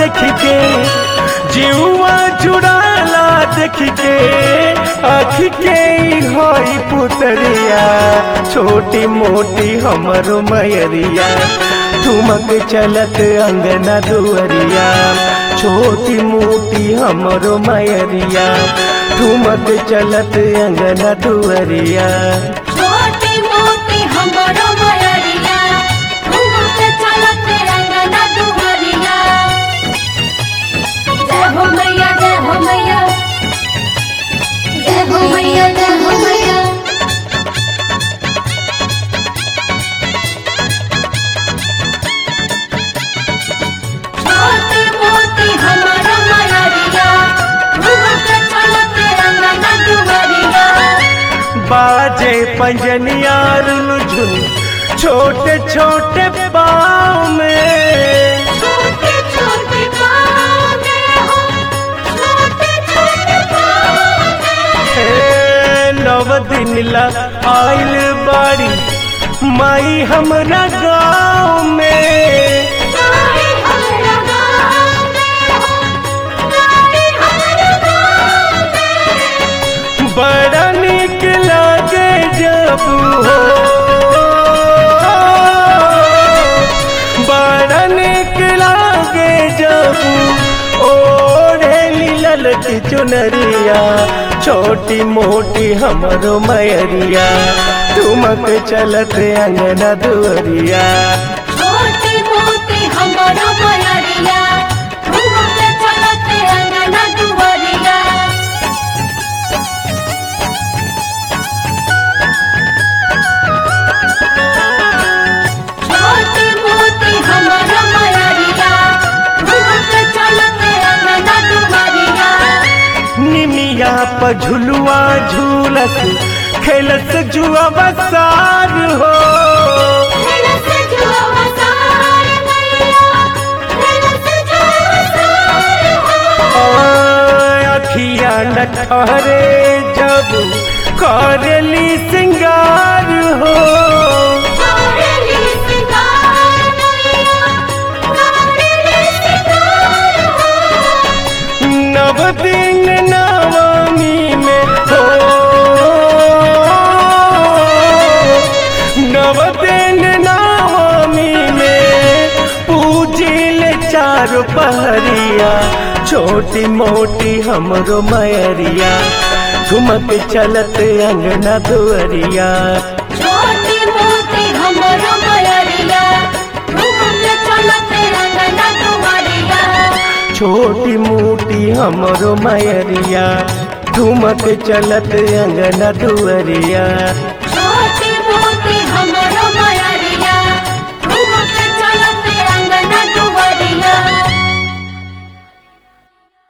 देख के जीवा जुड़ाला देख के आँख के हई पुतरिया छोटी मोटी हमरो मयरिया ठुमक चलत अंगना दुअरिया छोटी मोटी हमरो मयरिया ठुमक चलत अंगना दुअरिया छोटी मोटी हमरो मयरिया घूमत चलत अंगना दुवरिया जय हो मैया जय हो मैया जय हो मैया जय हो मैया छोटी मोटी हमरो मयरिया घूमत चलत अंगना दुवरिया बाजे पंजनिया रुझुन छोटे छोटे पाँव में छोटे छोटे पाँव में हो छोटे छोटे पाँव में हे नव दिन ला आइल बाड़ी माई हमरा गाँव में नाई हमरा गाँव में हो नाई हमरा गाँव में बड़ा निक लागे जब हो बड़ा निक लागे जब ओढ़े ललकी चुनरिया छोटी मोटी हमरो मयरिया ठुमक चलत अंगना दुअरिया छोटी मोटी हमरो मयरिया घूमत चलत अंगना दुवरिया छोटी मोटी हमरो मयरिया घूमत चलत अंगना दुवरिया निमिया पर झुलुआ झूलस खेलस जुआ बसार हो खेलत जुआ वसार मैया खेलत जुआ वसार हो अखिया न ठहरे जब करली सिंगार हो करेली सिंगार मैया करेली सिंगार हो नव दिन नवमी में हो नव दिन नवमी में पूजिल चार पहरिया छोटी मोटी हमरो मयरिया ठुमक चलत अंगना दुअरिया छोटी मोटी हमरो मयरिया घूमत चलत अंगना दुवरिया छोटी मोटी हमरो मयरिया ठुमक चलत अंगना दुअरिया